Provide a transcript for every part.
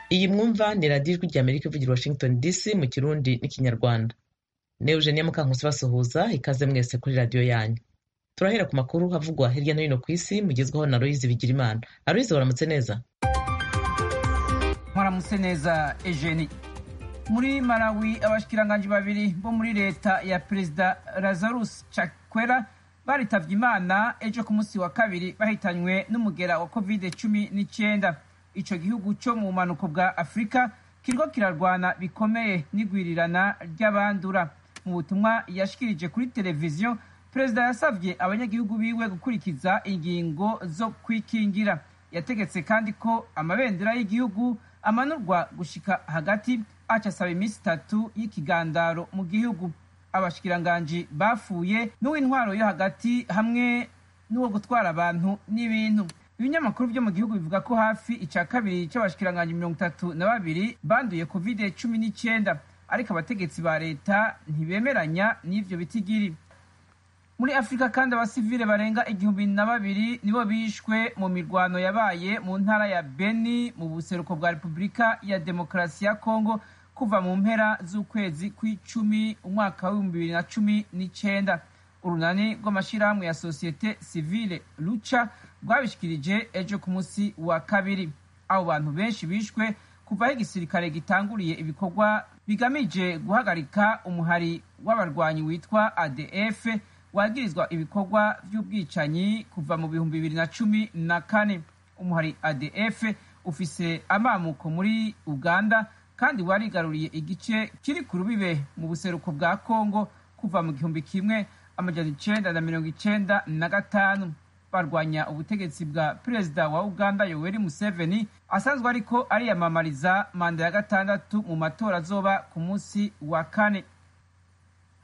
Iyi mwumva ni radiyo ijwi ry'Amerika ivugira i Washington DC mu Kirundi n'Ikinyarwanda. Ne Eugenie Mukankusi basuhuza ikaze mwese kuri radiyo yanyu. Turahera ku makuru havugwa hirya no hino ku isi mugezwaho na Aloyizi Bigirimana. Aloyizi waramutse neza. mwaramutse neza Eugenie muri malawi abashikiranganji babiri bo muri leta ya perezida lazarus chakwera baritavye imana ejo ku munsi wa kabiri bahitanywe n'umugera wa covid cumi n'icyenda ico gihugu co mu bumanuko bwa afurika kiriko kirarwana bikomeye n'igwirirana ry'abandura mu butumwa yashikirije kuri televiziyo perezida yasavye abanyagihugu biwe gukurikiza ingingo zo kwikingira yategetse kandi ko amabendera y'igihugu amanurwa gushika hagati aca asaba iminsi itatu y'ikigandaro mu gihugu abashikiranganji bafuye n'uw'intwaro yo hagati hamwe n'uwo gutwara abantu n'ibintu ibinyamakuru byo mu gihugu bivuga ko hafi ica kabiri c'abashikiranganji mirongo itatu na babiri banduye covid cumi n'icyenda ariko abategetsi ba leta ntibemeranya n'ivyo bitigiri muri afurika kandi abasivile barenga igihumbi na babiri nibo bishwe mu mirwano yabaye mu ntara ya beni mu buseruko bwa repubulika ya demokarasi ya kongo kuva mu mpera z'ukwezi kw'icumi umwaka w'ibihumbi bibiri na cumi n'icenda urunani rw'amashyirahamwe ya sosiyete sivile ruca rwabishikirije ejo ku munsi wa kabiri abo bantu benshi bishwe kuva aho igisirikare gitanguriye ibikorwa bigamije guhagarika umuhari w'abarwanyi witwa adf wagirizwa ibikorwa by'ubwicanyi kuva mu bihumbi bibiri na cumi na kane umuhari adf ufise amamuko muri uganda kandi warigaruriye igice kiri ku rubibe mu buseruko bwa kongo kuva mu gihumbi kimwe amajana icenda na mirongo icenda na gatanu barwanya ubutegetsi bwa perezida wa uganda yoweri museveni asanzwe ariko ariyamamariza manda ya gatandatu mu matora azoba ku munsi wa kane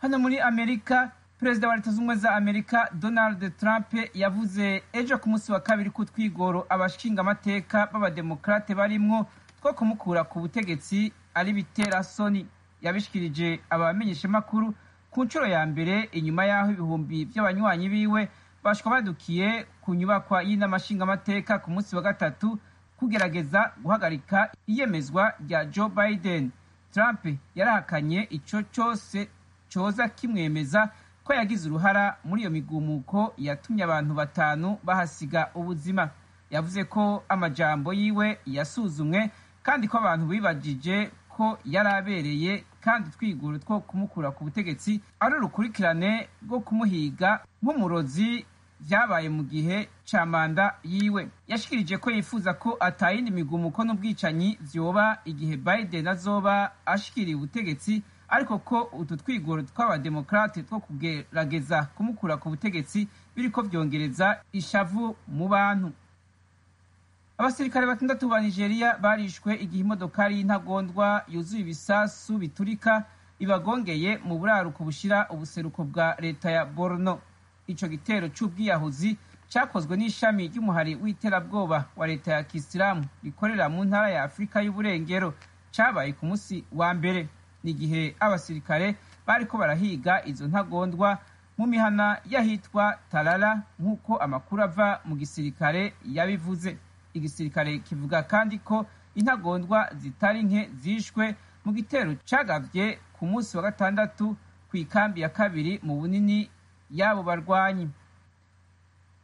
hano muri amerika perezida wa leta zunze ubumwe za amerika donald trump yavuze ejo ku munsi wa kabiri ko utwigoro abashingamateka b'abademokarate barimwo two kumukura ku butegetsi ari biterasoni yabishikirije abamenyeshamakuru ku nshuro ya mbere inyuma y'aho ibihumbi by'abanywanyi biwe bashwa badukiye ku nyubakwa y'inamashingamateka ku munsi wa gatatu kugerageza guhagarika iyemezwa rya joe biden trump yarahakanye ico cose coza kimwemeza ko yagize uruhara muri iyo migumuko yatumye abantu batanu bahasiga ubuzima yavuze ko amajambo yiwe yasuzumwe kandi ko abantu bibagije ko yari abereye kandi twiguru two kumukura ku butegetsi ari urukurikirane rwo kumuhiga nk'umurozi byabaye mu gihe cya manda yiwe yashikirije ko yifuza ko atayindi migumuko n'ubwicanyi vyoba igihe biden azoba ashikiriye ubutegetsi ariko ko utu twigoro tw'abademokarate two kugerageza kumukura ku butegetsi biriko vyongereza ishavu mu bantu abasirikare batandatu ba nigeria barishwe igihe imodokari y'intagondwa yuzuye ibisasu biturika ibagongeye mu buraruko bushira ubuseruko bwa leta ya borno ico gitero c'ubwiyahuzi cakozwe n'ishami ry'umuhari w'iterabwoba wa leta ya kisilamu rikorera mu ntara ya afurika y'uburengero cabaye ku musi wa mbere n'igihe abasirikare bariko barahiga izo ntagondwa mu mihana y'ahitwa tarara nk'uko amakuru ava mu gisirikare yabivuze igisirikare kivuga kandi ko intagondwa zitari nke zishwe mu gitero cagavye ku munsi wa gatandatu ku ikambi ya kabiri mu bunini y'abo barwanyi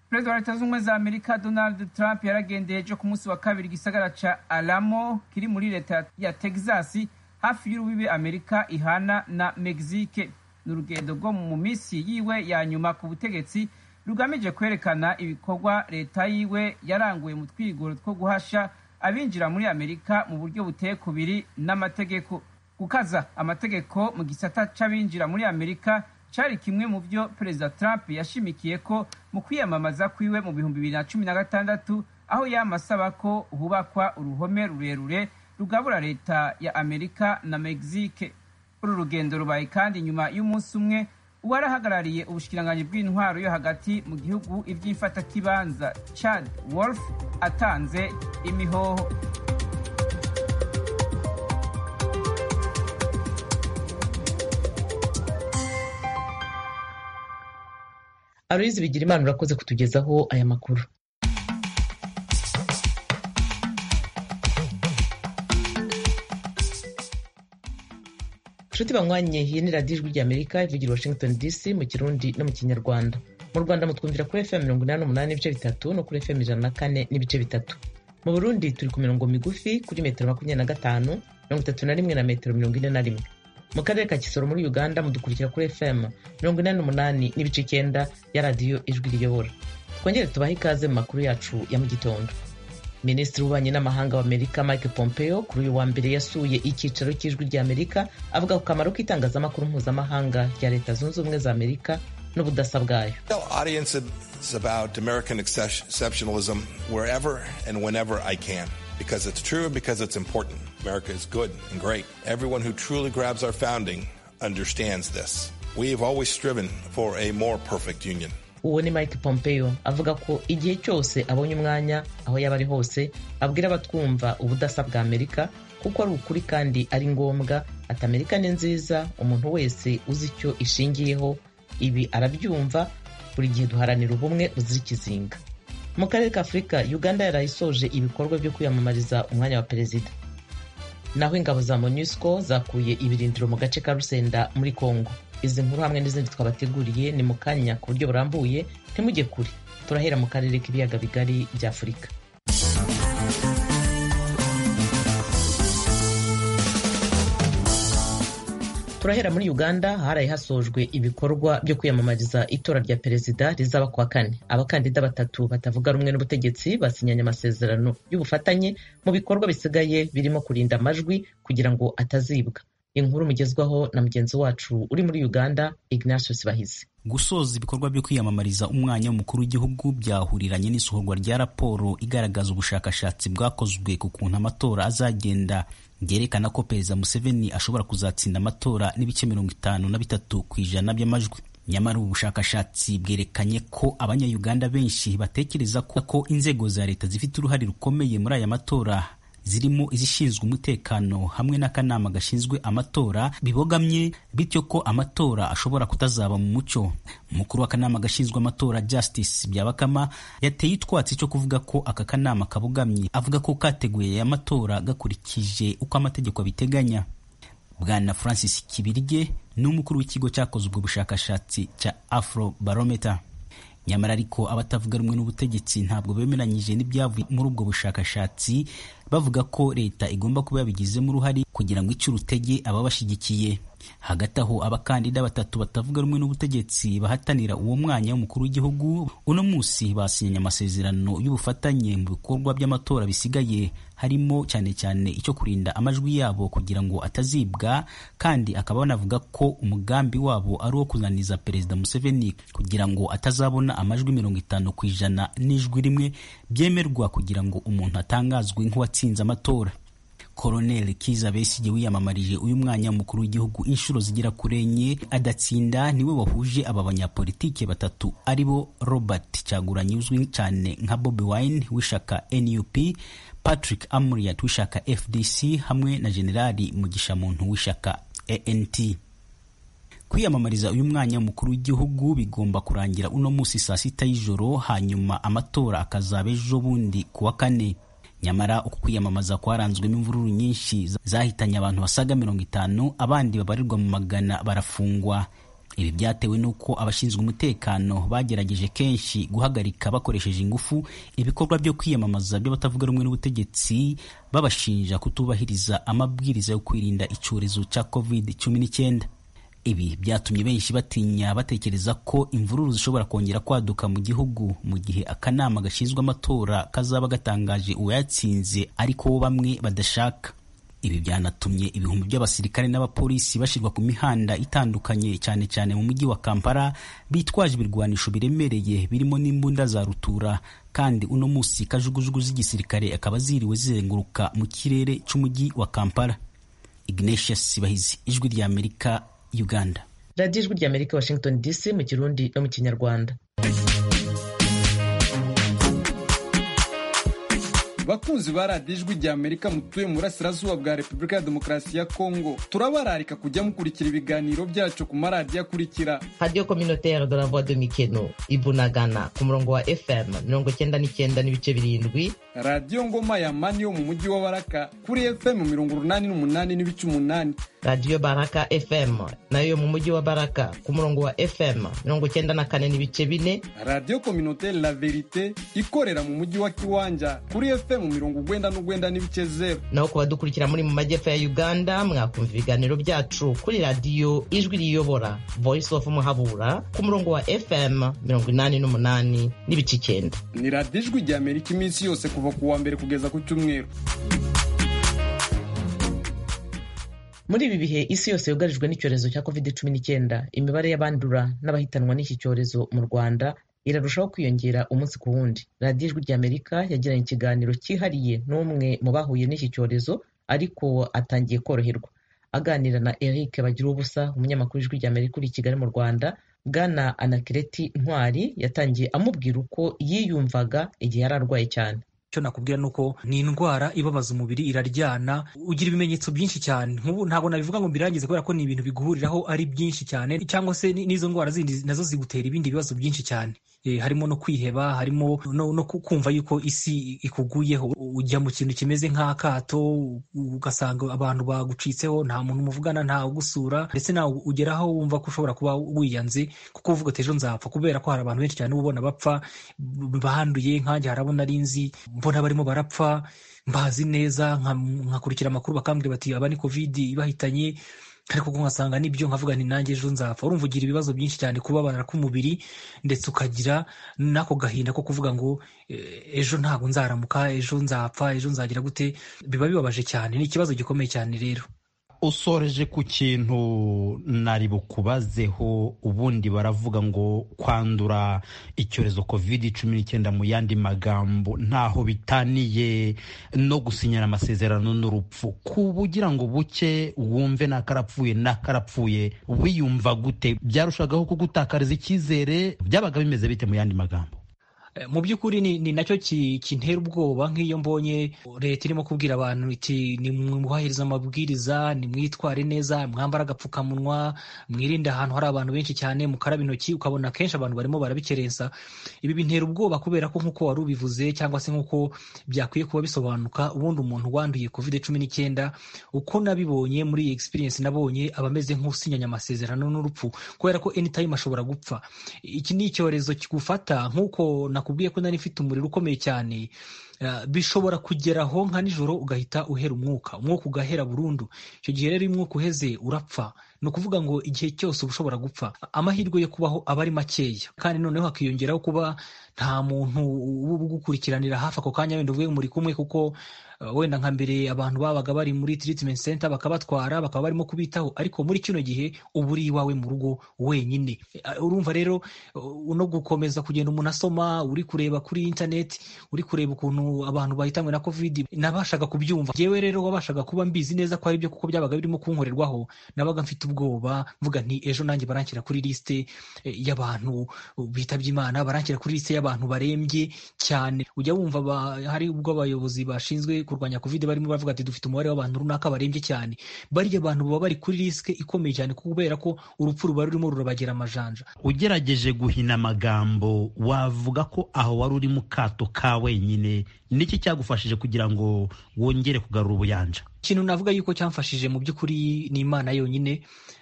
perezida wa leta zunze ubumwe za amerika donald trump yaragendeye ejo ku munsi wa kabiri igisagara ca alamo kiri muri leta ya texasi hafi y'urubibe amerika ihana na mexique ni urugendo rwo mu minsi yiwe ya nyuma ku butegetsi rugamije kwerekana ibikorwa leta yiwe yaranguye mu twigoro two guhasha abinjira muri amerika mu buryo buteye kubiri n'amategeko gukaza amategeko mu gisata c'abinjira muri amerika cari kimwe mu vyo perezida trump yashimikiye ko mu kwiyamamaza kwiwe mu bihumbi bibiri na cumi na gatandatu aho yama asaba ko hubakwa uruhome rurerure rugabura leta ya amerika na mexique uru rugendo rubaye kandi nyuma y'umunsi umwe uwarahagarariye ubushikiranganji bw'intwaro yo hagati mu gihugu iby'imfatakibanza chad wolf atanze imihoho Aloyizi Bigirimana urakoze kutugezaho aya makuru nshuti banywanyi iyi ni radiyo ijwi ry'amerika ivugira washington dc mu kirundi no mu kinyarwanda mu rwanda mutwumvira kuri fm mirongo inani n'umunani n'ibice bitatu no kuri fm ijana na kane n'ibice bitatu mu burundi turi ku mirongo migufi kuri metero makumyabiri na gatanu mirongo itatu na rimwe na metero mirongo ine na rimwe mu karere ka kisoro muri uganda mudukurikira kuri fm mirongo inani n'umunani n'ibice icyenda ya radiyo ijwi riyobora twongere tubahe ikaze mu makuru yacu ya mu gitondo minisitiri w'ububanyi n'amahanga w'amerika mike pompeo kuri uyu wa mbere yasuye icyicaro cy'ijwi ry'amerika avuga ku kamaro k'itangazamakuru mpuzamahanga rya leta zunze ubumwe za amerika n'ubudasa bwayo Because it's true and because it's important. America is good and great. Everyone who truly grabs our founding understands this. We have always striven for a more perfect union. uwo ni mike pompeo avuga ko igihe cyose abonye umwanya aho yaba ari hose abwira abatwumva ubudasa bwa amerika kuko ari ukuri kandi ari ngombwa ati amerika ni nziza umuntu wese uzi icyo ishingiyeho ibi arabyumva buri gihe duharanira ubumwe buzira ikizinga mu karere ka afurika uganda yarayisoje ibikorwa byo kwiyamamariza umwanya wa perezida naho ingabo za monusco zakuye ibirindiro mu gace ka rusenda muri congo izi nkuru hamwe n'izindi twabateguriye ni mu kanya ku buryo burambuye ntimujye kure turahera mu karere k'ibiyaga bigari bya afurika turahera muri uganda haraye hasojwe ibikorwa byo kwiyamamariza itora rya perezida rizaba kuwa kane abakandida batatu batavuga rumwe n'ubutegetsi basinyanye amasezerano y'ubufatanye mu bikorwa bisigaye birimo kurinda amajwi kugira ngo atazibwa inkuru mugezwaho na mugenzi wacu uri muri uganda ignatius bahizi gusoza ibikorwa byo kwiyamamariza umwanya w'umukuru w'igihugu byahuriranye n'isohorwa rya raporo igaragaza ubushakashatsi bwakozwe ku kuntu amatora azagenda byerekana ko perezida museveni ashobora kuzatsinda amatora n'ibice mirongo itanu na bitatu ku ijana by'amajwi nyamara ubu bushakashatsi bwerekanye ko abanyayuganda benshi batekereza ko inzego za leta zifite uruhare rukomeye muri aya matora zirimo izishinzwe umutekano hamwe n'akanama gashinzwe amatora bibogamye bityo ko amatora ashobora kutazaba mu mucyo umukuru w'akanama gashinzwe amatora justice byabakama yateye utwatsi cyo kuvuga ko aka kanama kabogamye avuga ko kateguye aya matora gakurikije uko amategeko abiteganya bwana francis kibirye ni umukuru w'ikigo cyakoze ubwo bushakashatsi cya afro barometer nyamara ariko abatavuga rumwe n'ubutegetsi ntabwo bemeranyije n'ibyavuye muri ubwo bushakashatsi bavuga ko leta igomba kuba yabigizemo uruhare kugira ngo ice urutege ababashyigikiye hagati aho abakandida batatu batavuga rumwe n'ubutegetsi bahatanira uwo mwanya w'umukuru w'igihugu uno munsi basinyanye amasezerano y'ubufatanye mu bikorwa by'amatora bisigaye harimo cyane cyane icyo kurinda amajwi yabo kugira ngo atazibwa kandi akaba banavuga ko umugambi wabo ari uwo kunaniza perezida museveni kugira ngo atazabona amajwi mirongo itanu ku ijana n'ijwi rimwe byemerwa kugira ngo umuntu atangazwe nk'uwatsinze amatora koroneli kiza besigye wiyamamarije uyu mwanya w'umukuru w'igihugu inshuro zigera kuri enye adatsinda niwe wahuje aba banyapolitike batatu aribo robert cyaguranye uzwi cyane nka bobi wine w'ishaka nup patrick amuriat w'ishaka fdc hamwe na generali mugisha muntu w'ishaka ant kwiyamamariza uyu mwanya w'umukuru w'igihugu bigomba kurangira uno munsi saa sita y'ijoro hanyuma amatora akazaba ejo bundi ku wa kane nyamara uku kwiyamamaza kwaranzwemo imvururu nyinshi zahitanye abantu basaga mirongo itanu abandi babarirwa mu magana barafungwa ibi byatewe n'uko abashinzwe umutekano bagerageje kenshi guhagarika bakoresheje ingufu ibikorwa byo kwiyamamaza by'abatavuga rumwe n'ubutegetsi babashinja kutubahiriza amabwiriza yo kwirinda icyorezo cya covid cumi n'icyenda ibi byatumye benshi batinya batekereza ko imvururu zishobora kongera kwaduka mu gihugu mu gihe akanama gashinzwe amatora kazaba gatangaje uwayatsinze ariko bamwe badashaka ibi byanatumye ibihumbi by'abasirikare n'abapolisi bashyirwa ku mihanda itandukanye cyane cyane mu mujyi wa kampala bitwaje ibirwanisho biremereye birimo n'imbunda za rutura kandi uno munsi kajugujugu z'igisirikare akaba ziriwe zizenguruka mu kirere cy'umujyi wa kampala ignatius bahizi ijwi ry'amerika uganda radiyo ijwi ry'amerika washington dc mu kirundi no mu kinyarwanda bakunzi ba radiyo ijwi ry'amerika mutuye mu burasirazuba bwa repubulika ya demokarasi ya kongo turabararika kujya mukurikira ibiganiro byacu ku maradiyo akurikira radiyo communautaire de la voix de mikeno ibunagana ku murongo wa fm mirongo icyenda n'icyenda n'ibice birindwi radiyo ngoma ya mani yo mu mujyi wa baraka kuri fm mirongo urunani n'umunani n'ibice umunani radiyo baraka fm nayo yo mu mujyi wa baraka ku murongo wa fm mirongo icyenda na kane n'ibice bine radiyo kominoteri la verite ikorera mu mujyi wa kiwanja kuri fm mirongo urwenda n'urwenda n'ibice zeru naho ku badukurikira muri mu majyepfo ya uganda mwakumva ibiganiro byacu kuri radiyo ijwi riyobora voice of muhabura ku murongo wa fm mirongo inani n'umunani n'ibice icyenda ni radiyo ijwi rya amerika iminsi yose kuva ku wa mbere kugeza ku cyumweru muri ibi bihe isi yose yugarijwe n'icyorezo cya covid cumi n'icyenda imibare y'abandura n'abahitanwa n'iki cyorezo mu rwanda irarushaho kwiyongera umunsi ku wundi radiyo ijwi rya amerika yagiranye ikiganiro cyihariye n'umwe mu bahuye n'iki cyorezo ariko atangiye koroherwa aganira na eric bagira ubusa umunyamakuru ijwi rya amerika uri i kigali mu rwanda bwana anakireti ntwari yatangiye amubwira uko yiyumvaga igihe yari arwaye cyane icyo nakubwira ni uko ni indwara ibabaza umubiri iraryana ugira ibimenyetso byinshi cyane nk'ubu ntabwo nabivuga ngo mbirangize kubera ko ni ibintu biguhuriraho ari byinshi cyane cyangwa se n'izo ndwara zindi nazo zigutera ibindi bibazo byinshi cyane harimo no kwiheba harimo no kumva yuko isi ikuguyeho ujya mu kintu kimeze nk'akato ugasanga abantu bagucitseho nta muntu muvugana nta ugusura ndetse nawe ugeraho wumva ko ushobora kuba wiyanze kuko uvuga ati ejo nzapfa kubera ko hari abantu benshi cyane uba ubona bapfa banduye nkanjye harabona ari nzi mbona barimo barapfa mbazi neza nkakurikira amakuru bakambwira bati aba ni kovidi ibahitanye ariko nkasanga nibyo nkavuga nti nanjye ejo nzapfa urumva ugira ibibazo byinshi cyane kubabara k'umubiri ndetse ukagira n'ako gahinda ko kuvuga ngo ejo ntabwo nzaramuka ejo nzapfa ejo nzagira gute biba bibabaje cyane ni ikibazo gikomeye cyane rero usoreje ku kintu nari bukubazeho ubundi baravuga ngo kwandura icyorezo covid cumi n'icyenda mu yandi magambo ntaho bitaniye no gusinyana amasezerano n'urupfu kuba ugira ngo buke wumve nakarapfuye nakarapfuye wiyumva gute byarushagaho kugutakariza icyizere byabaga bimeze bite mu yandi magambo mu by'ukuri ni nacyo kintera ubwoba nk'iyo mbonye leta irimo kubwira abantu iti nimwubahirize amabwiriza nimwitware neza mwambare agapfukamunwa mwirinde ahantu hari abantu benshi cyane mukaraba intoki ukabona kenshi abantu barimo barabikerensa ibi bintera ubwoba kubera ko nk'uko wari ubivuze cyangwa se nk'uko byakwiye kuba bisobanuka ubundi umuntu wanduye covid cumi n'icyenda uko nabibonye muri iyi experience nabonye aba ameze nk'usinyanya amasezerano n'urupfu kubera ko anytime ashobora gupfa iki ni icyorezo kigufata nk'uko na nakubwiye ko nari mfite umuriro ukomeye cyane bishobora kugeraho nka nijoro ugahita uhera umwuka umwuka ugahera burundu icyo gihe rero iyo umwuka uheze urapfa ni ukuvuga ngo igihe cyose uba ushobora gupfa amahirwe yo kubaho aba ari makeya kandi noneho hakiyongeraho kuba nta muntu uba ugukurikiranira hafi ako kanya wenda uvuye muri kumwe kuko wenda nka mbere abantu babaga bari muri treatment center bakabatwara bakaba barimo kubitaho ariko muri kino gihe uba uri iwawe mu rugo wenyine urumva rero no gukomeza kugenda umuntu asoma uri kureba kuri internet uri kureba ukuntu abantu bahitanywe na covid nabashaga kubyumva yewe rero wabashaga kuba mbizi neza ko ari byo kuko byabaga birimo kunkorerwaho nabaga mfite ubwoba mvuga nti ejo nanjye baranshyira kuri liste y'abantu bitabye imana baranshyira kuri liste y'abantu barembye cyane ujya wumva hari ubwo abayobozi bashinzwe kurwanya covid barimo baravuga ati dufite umubare w'abantu runaka barembye cyane barya abantu baba bari kuri risike ikomeye cyane kubera ko urupfu ruba rurimo rurabagera amajanja ugerageje guhina amagambo wavuga ko aho wari uri mu kato ka wenyine niki cyagufashije kugira ngo wongere kugarura ubuyanja ikintu navuga yuko cyamfashije mu by'ukuri ni imana yonyine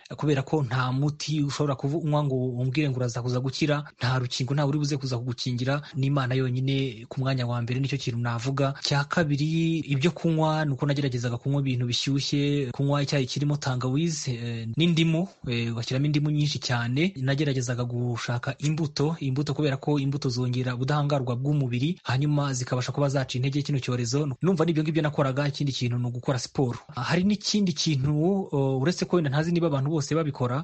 kubera ko nta muti ushobora kunywa ngo umbwire ngo uraza kuza gukira nta rukingo ntawe uri buze kuza kugukingira n'imana yonyine ku mwanya wa mbere nicyo kintu navuga cya kabiri ibyo kunywa ni uko nageragezaga kunywa ibintu bishyushye kunywa icyayi kirimo tangawizi n'indimu ugashyiramo indimu nyinshi cyane nageragezaga gushaka imbuto imbuto kubera ko imbuto zongera ubudahangarwa bw'umubiri hanyuma zikabasha kuba zaca intege kino cyorezo numva n'ibyo ngibyo nakoraga ikindi kintu ni ugukora siporo hari n'ikindi kintu uretse ko wenda ntazi niba abantu bose bose babikora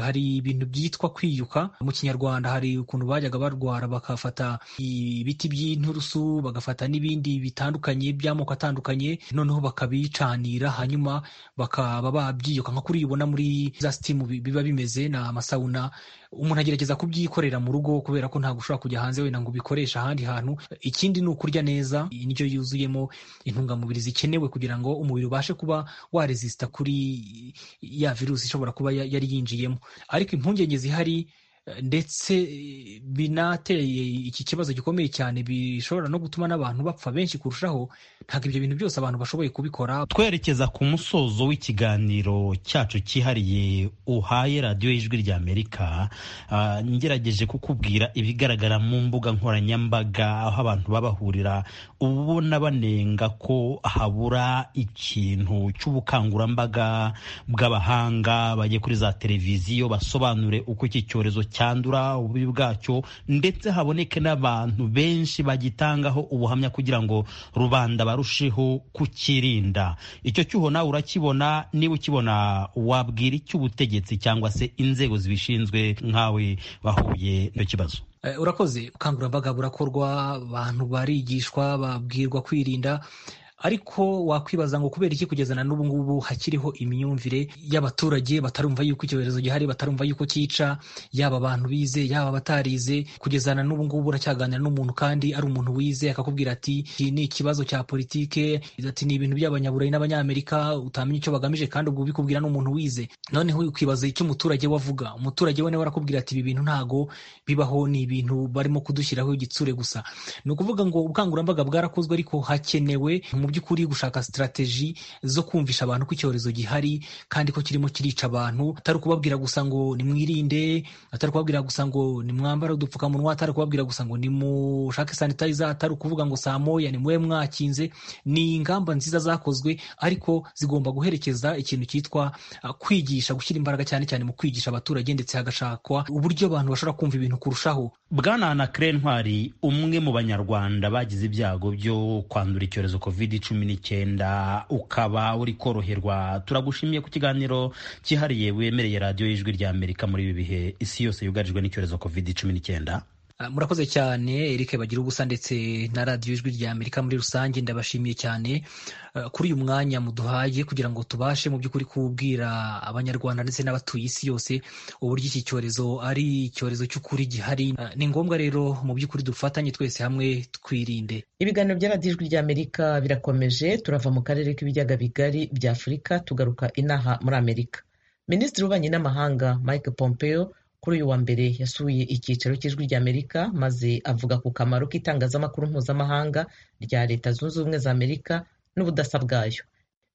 hari ibintu byitwa kwiyuka mu kinyarwanda hari ukuntu bajyaga barwara bagafata ibiti by'inturusu bagafata n'ibindi bitandukanye by'amoko atandukanye noneho bakabicanira hanyuma bakaba babyiyuka nka kuri ubona muri za sitimu biba bimeze ni amasawuna umuntu agerageza kubyikorera mu rugo kubera ko ntabwo ushobora kujya hanze wenda ngo ubikoreshe ahandi hantu ikindi ni ukurya neza indyo yuzuyemo intungamubiri zikenewe kugira ngo umubiri ubashe kuba warezisita kuri ya virusi ishobora kuba yari yinjiyemo ariko impungenge zihari ndetse binateye iki kibazo gikomeye cyane bishobora no gutuma n'abantu bapfa benshi kurushaho ntabwo ibyo bintu byose abantu bashoboye kubikora twerekeza ku musozo w'ikiganiro cyacu cyihariye uhaye radiyo y'ijwi ry'amerika ah, ngerageje kukubwira ibigaragara mu mbuga nkoranyambaga aho abantu babahurira ubona banenga ko habura ikintu cy'ubukangurambaga bw'abahanga bajye kuri za televiziyo basobanure uko iki cyorezo cyandura ububi bwacyo ndetse haboneke n'abantu benshi bagitangaho ubuhamya kugira ngo rubanda barusheho kukirinda icyo cyuho nawe urakibona niba ukibona wabwira icy'ubutegetsi cyangwa se inzego zibishinzwe nkawe wahuye n'ikibazo Eh, urakoze ubukangurambaga burakorwa abantu barigishwa babwirwa kwirinda ariko wakwibaza ngo kubera iki kugeza na n'ubu ngubu hakiriho imyumvire y'abaturage batarumva yuko icyorezo gihari batarumva yuko cyica yaba abantu bize yaba abatarize kugeza na n'ubu ngubu uracyaganira n'umuntu kandi ari umuntu wize akakubwira ati iki ni ikibazo cya politike ati ni ibintu by'abanyaburayi n'abanyamerika utamenya icyo bagamije kandi ubwo ubikubwira n'umuntu wize noneho ukibaza icyo umuturage we avuga umuturage we nawe arakubwira ati ibi bintu ntago bibaho ni ibintu barimo kudushyiraho igitsure gusa ni ukuvuga ngo ubukangurambaga bwarakozwe ariko hakenewe mu by'ukuri gushaka sitarateji zo kumvisha abantu ko icyorezo gihari kandi ko kirimo kirica abantu atari ukubabwira gusa ngo nimwirinde atari ukubabwira gusa ngo nimwambare udupfukamunwa atari ukubabwira gusa ngo nimushake sanitayiza atari ukuvuga ngo saa moya ni mube mwakinze ni ingamba nziza zakozwe ariko zigomba guherekeza ikintu cyitwa ah, kwigisha gushyira imbaraga cyane cyane mu kwigisha abaturage ndetse hagashakwa uburyo abantu bashobora kumva ibintu kurushaho bwana anakire ntwari umwe mu banyarwanda bagize ibyago byo kwandura icyorezo covid cumi n'icyenda ukaba uri koroherwa turagushimiye ku kiganiro cyihariye wemereye radiyo y'ijwi rya amerika muri ibi bihe isi yose yugarijwe n'icyorezo covid cumi n'icyenda Ah, murakoze cyane Eric bagira ubusa ndetse na radiyo ijwi rya amerika muri rusange ndabashimiye cyane ah, kuri uyu mwanya muduhaye kugira ngo tubashe mu by'ukuri kubwira abanyarwanda ndetse n'abatuye isi yose uburyo iki cyorezo ari icyorezo cy'ukuri gihari Ah, ni ngombwa rero mu by'ukuri dufatanye twese hamwe twirinde ibiganiro bya radiyo ijwi ry'amerika birakomeje turava mu karere k'ibiyaga bigari bya afurika tugaruka inaha muri amerika minisitiri w'ububanyi n'amahanga mike pompeo kuri uyu wa mbere yasuye icyicaro cy'ijwi ry'amerika maze avuga ku kamaro k'itangazamakuru mpuzamahanga rya leta zunze ubumwe za amerika n'ubudasa bwayo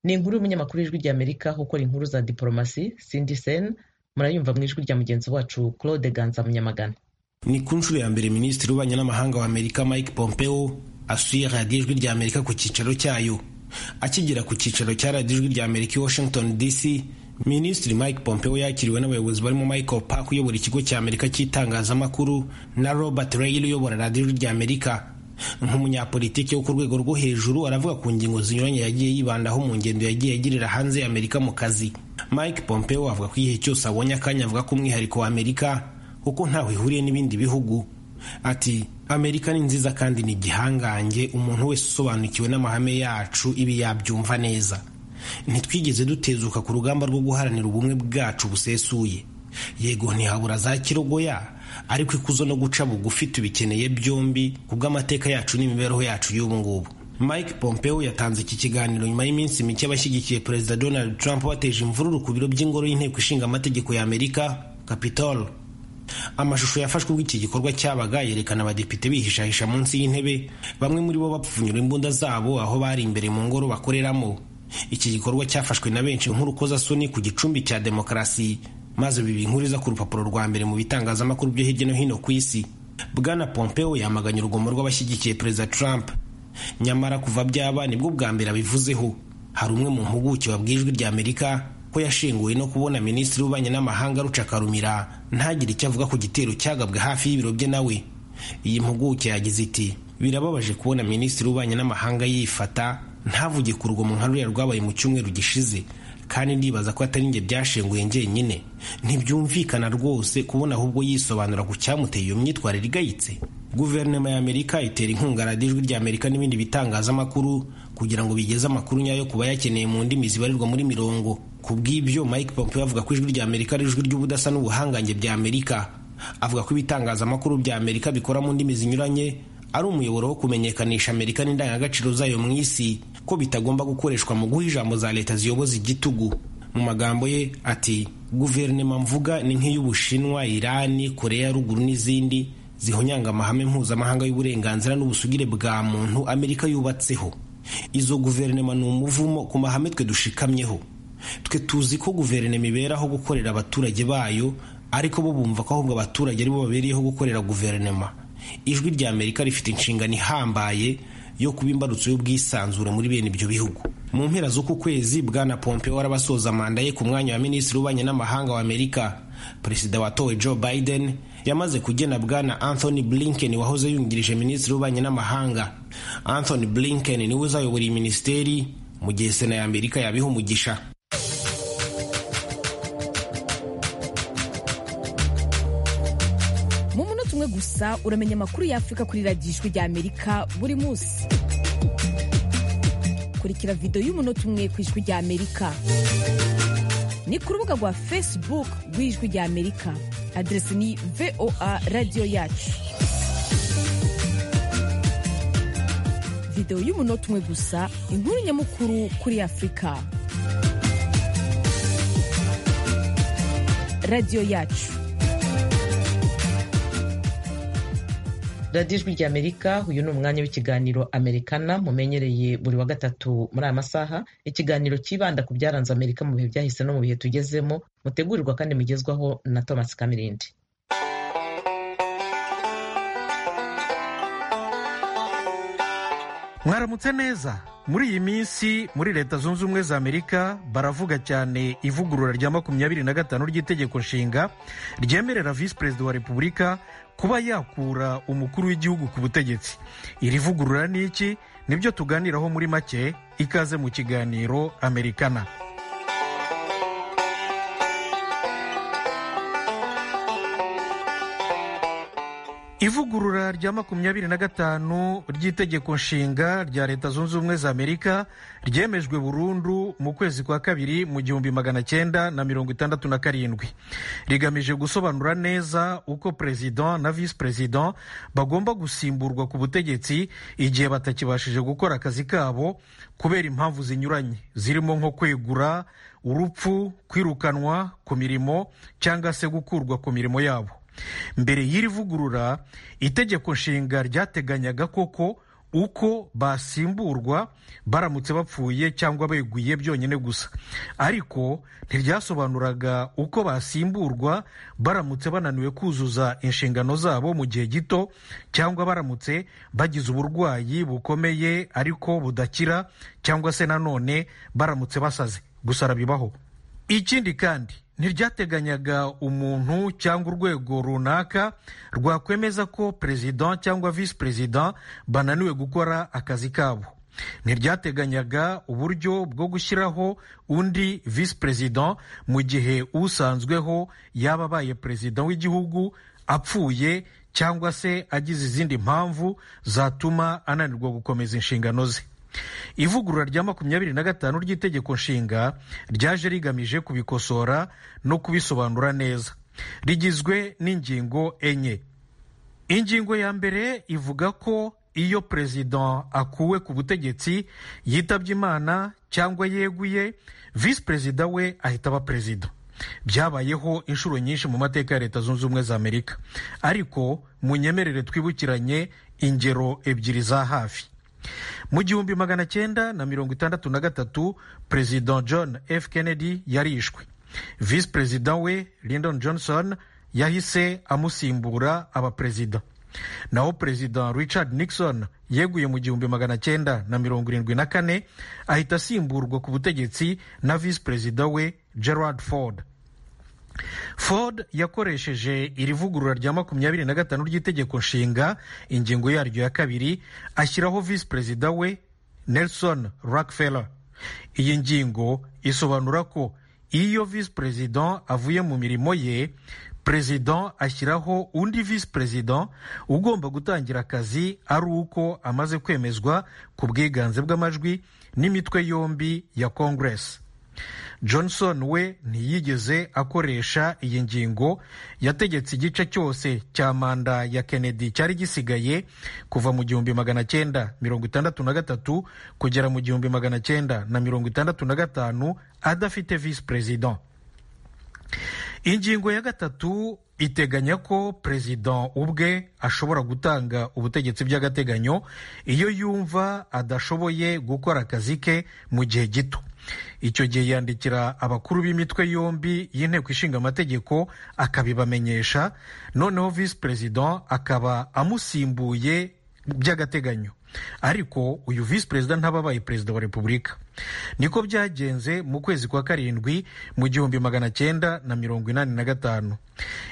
ni inkuru y'umunyamakuru w'ijwi ry'amerika aho ukora inkuru za diporomasi cindy sen murayumva mu ijwi rya mugenzi wacu claude ganza munyamagana ni ku nshuro ya mbere minisitiri w'ububanyi n'amahanga wa amerika mike pompeo asuye radiyo ijwi rya amerika ku cyicaro cyayo akigera ku cyicaro cya radiyo ijwi rya amerika i washington dc minisitiri mike pompeo yakiriwe n'abayobozi barimo michael park uyobora ikigo cya amerika cy'itangazamakuru na robert rayl uyobora radiyo ijwi rya amerika nk'umunyapolitiki wo ku rwego rwo hejuru aravuga ku ngingo zinyuranye yagiye yibandaho mu ngendo yagiye agirira hanze y'amerika mu kazi mike pompeo avuga ko igihe cyose abonye akanya avuga ko umwihariko wa amerika kuko ntaho ihuriye n'ibindi bihugu ati amerika ni nziza kandi ni igihangange umuntu wese usobanukiwe n'amahame yacu ibi yabyumva neza ntitwigeze dutezuka ku rugamba rwo guharanira ubumwe bwacu busesuye yego ntihabura za kirogoya ariko ikuzo no guca bugufi tubikeneye byombi kubw'amateka yacu n'imibereho yacu y'ubu ngubu mike pompeo yatanze iki kiganiro nyuma y'iminsi mike abashyigikiye perezida donald trump bateje imvururu ku biro by'ingoro y'inteko ishinga amategeko ya amerika capitol amashusho yafashwe ubwo iki gikorwa cyabaga yerekana abadepite bihishahisha munsi y'intebe bamwe muri bo bapfunyura imbunda zabo aho bari imbere mu ngoro bakoreramo iki gikorwa cyafashwe na benshi nk'urukozasoni ku gicumbi cya demokarasi maze biba inkuru iza ku rupapuro rwa mbere mu bitangazamakuru byo hirya no hino ku isi bwana pompeo yamaganye urugomo rw'abashyigikiye perezida trump nyamara kuva byaba nibwo bwa mbere abivuzeho hari umwe mu mpuguke wabwiye ijwi rya amerika ko yashenguwe no kubona minisitiri w'ububanyi n'amahanga rucakarumira ntagire icyo avuga ku gitero cyagabwe hafi y'ibiro bye nawe iyi mpuguke yagize iti birababaje kubona minisitiri w'ububanyi n'amahanga yifata ntavuge ku rugomo nka ruriya rwabaye mu cyumweru gishize kandi ndibaza ko atari njye byashenguye njyenyine ntibyumvikana rwose kubona ahubwo yisobanura ku cyamuteye iyo myitwarire igayitse guverinoma ya amerika itera inkunga radiyo ijwi rya amerika n'ibindi bitangazamakuru kugira ngo bigeze amakuru nyayo ku bayakeneye mu ndimi zibarirwa muri mirongo ku bw'ibyo mike pompeo avuga ko ijwi rya amerika ari ijwi ry'ubudasa n'ubuhangange bya amerika avuga ko ibitangazamakuru bya amerika bikora mu ndimi zinyuranye ari umuyoboro wo kumenyekanisha amerika n'indangagaciro zayo mu isi ko bitagomba gukoreshwa mu guha ijambo za leta ziyoboza igitugu mu magambo ye ati guverinoma mvuga ni nk'iy'ubushinwa irani korea ya ruguru n'izindi zihonyanga amahame mpuzamahanga y'uburenganzira n'ubusugire bwa muntu amerika yubatseho izo guverinoma ni umuvumo ku mahame twe dushikamyeho twe tuzi ko guverinoma iberaho gukorera abaturage bayo ariko bo bumva ko ahubwo abaturage aribo babereyeho gukorera guverinoma ijwi rya amerika rifite inshingano ihambaye yo kuba imbarutso y'ubwisanzure muri bene ibyo bihugu mu mpera z'uku kwezi bwana pompeo warabasoza manda ye ku mwanya wa minisitiri w'ububanyi n'amahanga wa amerika perezida watowe joe biden yamaze kugena bwana anthony blinken wahoze yungirije minisitiri w'ububanyi n'amahanga anthony blinken niwe uzayobora iyi minisiteri mu gihe sena ya amerika yabiha umugisha mu munota umwe gusa uramenya amakuru y'afurika kuri radiyo ijwi rya amerika buri munsi kurikira videwo y'umunota umwe ku ijwi rya amerika ni ku rubuga rwa facebook rw'ijwi rya amerika aderesi ni voa radiyo yacu videwo y'umunota umwe gusa inkuru nyamukuru kuri afurika radiyo yacu radiyo ijwi rya amerika uyu ni umwanya w'ikiganiro americana mumenyereye buri wa gatatu muri aya masaha ikiganiro cyibanda ku byaranze amerika mu bihe byahise no mu bihe tugezemo mutegurirwa kandi mugezwaho na thomas kamirindi mwaramutse neza muri iyi minsi muri leta zunze ubumwe za amerika baravuga cyane ivugurura rya makumyabiri na gatanu ry'itegeko nshinga ryemerera visi perezida wa repubulika kuba yakura umukuru w'igihugu ku butegetsi iri vugurura ni iki nibyo tuganiraho muri make ikaze mu kiganiro amerikana ivugurura rya makumyabiri na gatanu ry'itegeko nshinga rya leta zunze ubumwe za amerika ryemejwe burundu mu kwezi kwa kabiri mu gihumbi magana cyenda na mirongo itandatu na karindwi rigamije gusobanura neza uko perezida na visi perezida bagomba gusimburwa ku butegetsi igihe batakibashije gukora akazi kabo kubera impamvu zinyuranye zirimo nko kwegura urupfu kwirukanwa ku mirimo cyangwa se gukurwa ku mirimo yabo mbere y'iri vugurura itegeko nshinga ryateganyaga koko uko basimburwa baramutse bapfuye cyangwa beguye byonyine gusa ariko ntiryasobanuraga uko basimburwa baramutse bananiwe kuzuza inshingano zabo mu gihe gito cyangwa baramutse bagize uburwayi bukomeye ariko budakira cyangwa se nanone baramutse basaze gusa arabibaho ikindi kandi ntiryateganyaga umuntu cyangwa urwego runaka rwakwemeza ko perezida cyangwa visi perezida bananiwe gukora akazi kabo ntiryateganyaga uburyo bwo gushyiraho undi visi perezida mu gihe usanzweho yaba abaye perezida w'igihugu apfuye cyangwa se agize izindi mpamvu zatuma ananirwa gukomeza inshingano ze ivugurura rya makumyabiri na gatanu ry'itegeko nshinga ryaje rigamije kubikosora no kubisobanura neza rigizwe n'ingingo enye ingingo ya mbere ivuga ko iyo perezida akuwe ku butegetsi yitabye imana cyangwa yeguye visi perezida we ahita aba perezida byabayeho inshuro nyinshi mu mateka ya leta zunze ubumwe za amerika ariko munyemerere twibukiranye ingero ebyiri za hafi mu gihumbi magana cyenda na mirongo itandatu na gatatu perezida john f kennedy yarishwe visi perezida we lyndon johnson yahise amusimbura abaperezida naho perezida richard nixon yeguye mu gihumbi magana cyenda na mirongo irindwi na kane ahita asimburwa ku butegetsi na visi perezida we gerard ford ford yakoresheje iri vugurura rya makumyabiri na gatanu ry'itegeko nshinga ingingo yaryo ya kabiri ashyiraho visi perezida we nelson rockefeller iyi ngingo isobanura ko iyo visi perezida avuye mu mirimo ye perezida ashyiraho undi visi perezida ugomba gutangira akazi ari uko amaze kwemezwa ku bwiganze bw'amajwi n'imitwe yombi ya kongeresi johnson we ntiyigeze akoresha iyi ngingo yategetse igice cyose cya manda ya kennedy cyari gisigaye kuva mu gihumbi magana cyenda mirongo itandatu na gatatu kugera mu gihumbi magana cyenda na mirongo itandatu na gatanu adafite visi perezida ingingo ya gatatu iteganya ko perezida ubwe ashobora gutanga ubutegetsi by'agateganyo iyo yumva adashoboye gukora akazi ke mu gihe gito icyo gihe yandikira abakuru b'imitwe yombi y'inteko ishinga amategeko akabibamenyesha noneho visi perezida akaba amusimbuye by'agateganyo ariko uyu visi perezida ntababaye perezida wa repubulika niko byagenze mu kwezi kwa karindwi mu gihumbi magana cyenda na mirongo inani na gatanu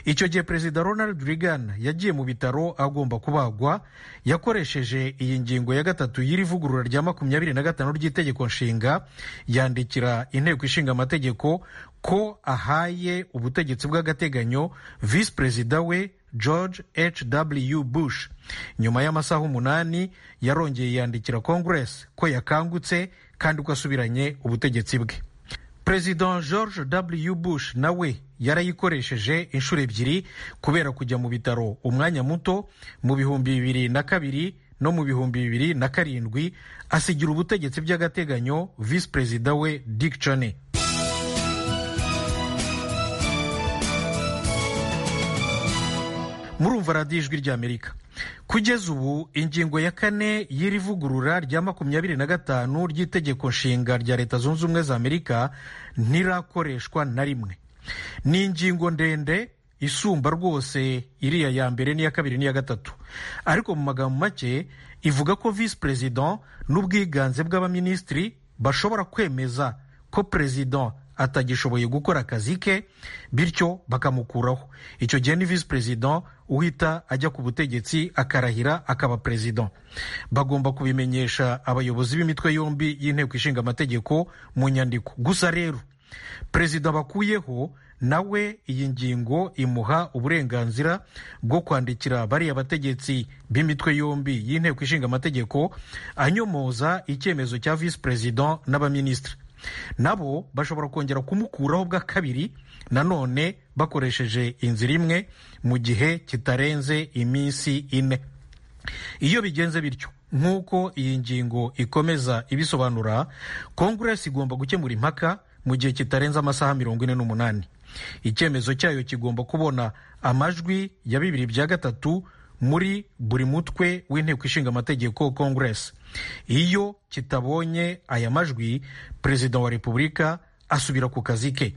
icyo gihe perezida ronald reagan yagiye mu bitaro agomba kubagwa yakoresheje iyi ngingo ya gatatu y'iri vugurura rya makumyabiri na gatanu ry'itegeko nshinga yandikira inteko ishinga amategeko ko ahaye ubutegetsi bw'agateganyo visi perezida we george hw bush nyuma y'amasaha umunani yarongeye yandikira congress ko yakangutse kandi ko asubiranye ubutegetsi bwe perezida george w bush nawe yarayikoresheje inshuro ebyiri kubera kujya mu bitaro umwanya muto mu bihumbi bibiri na kabiri no mu bihumbi bibiri na karindwi asigira ubutegetsi by'agateganyo visi perezida we dick cheney murumva radiyo ijwi ry'amerika kugeza ubu ingingo ya kane y'iri vugurura rya makumyabiri na gatanu ry'itegeko nshinga rya leta zunze ubumwe za amerika ntirakoreshwa na rimwe ni ingingo ndende isumba rwose iriya ya mbere n'iya kabiri n'iya gatatu ariko mu magambo make ivuga ko visi perezida n'ubwiganze bw'abaminisitiri bashobora kwemeza ko perezida atagishoboye gukora akazi ke bityo bakamukuraho icyo gihe ni visi perezida uhita ajya ku butegetsi akarahira akaba perezida bagomba kubimenyesha abayobozi b'imitwe yombi y'inteko ishinga amategeko mu nyandiko gusa rero perezida bakuyeho nawe iyi ngingo imuha uburenganzira bwo kwandikira bariya bategetsi b'imitwe yombi y'inteko ishinga amategeko anyomoza icyemezo cya visi perezida n'abaminisitiri nabo bashobora kongera kumukuraho bwa kabiri nanone bakoresheje inzira imwe mu gihe kitarenze iminsi ine iyo bigenze bityo nk'uko iyi ngingo ikomeza ibisobanura konguresi igomba gukemura impaka mu gihe kitarenze amasaha mirongo ine n'umunani icyemezo cyayo kigomba kubona amajwi ya bibiri bya gatatu muri buri mutwe w'inteko ishinga amategeko konguresi iyo kitabonye aya majwi perezida wa repubulika asubira ku kazi ke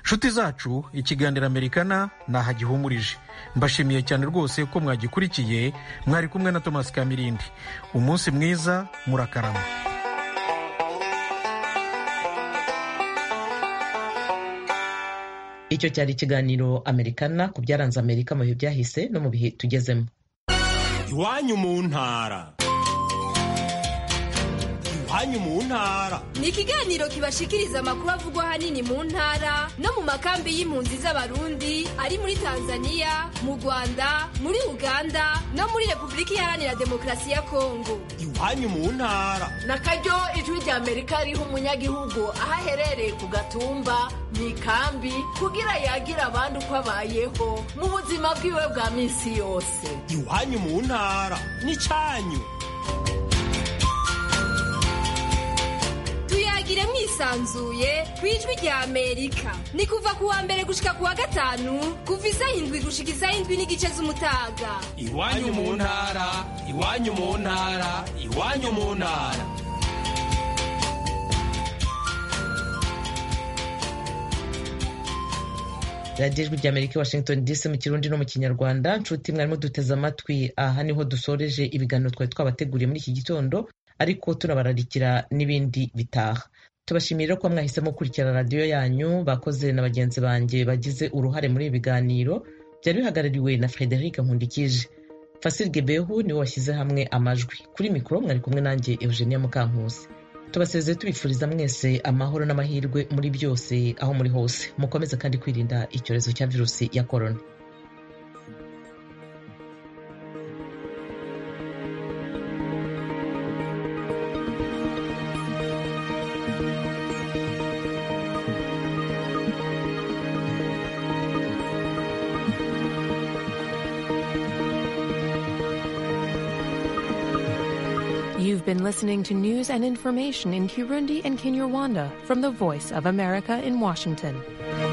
nshuti zacu ikiganiro amerikana ntahagihumurije mbashimiye cyane rwose ko mwagikurikiye mwari kumwe na thomas kamirindi umunsi mwiza murakarama icyo cyari ikiganiro amerikana ku byaranze amerika mu bihe byahise no mu bihe tugezemo iwanyu mu ntara iwanyu mu ntara ni ikiganiro kibashikiriza amakuru avugwa ahanini mu ntara no mu makambi y'impunzi z'abarundi ari muri tanzania mu rwanda muri uganda no muri repubulika iharanira demokarasi ya kongo iwanyu mu ntara na karyo ijwi ry'amerika riha umunyagihugu aho aherereye ku gatumba mu ikambi kugira yagira abandi uko abayeho mu buzima bwiwe bwa minsi yose iwanyu mu ntara n'icyanyu tuyagire mwisanzuye ku ijwi rya amerika ni kuva ku wa mbere gushika ku wa gatanu kuva isaha indwi gushika isaha indwi n'igice z'umutaga iwanyu mu ntara iwanyu mu ntara iwanyu mu ntara radiyo ijwi ry'amerika i washington dc mu kirundi no mu kinyarwanda nshuti mwarimo duteze amatwi aha niho dusoreje ibiganiro twari twabateguriye muri iki gitondo ariko tunabararikira n'ibindi bitaha tubashimira ko mwahisemo gukurikira radiyo yanyu bakoze na bagenzi banjye bagize uruhare muri ibi biganiro byari bihagarariwe na frederic nkundikije fasil gebehu niwe washyize hamwe amajwi kuri mikoro mwari kumwe nanjye eugenia mukankusi tubasezeye tubifuriza mwese amahoro n'amahirwe muri byose aho muri hose mukomeze kandi kwirinda icyorezo cya virusi ya korona been listening to news and information in Kirundi and Kinyarwanda from the Voice of America in Washington.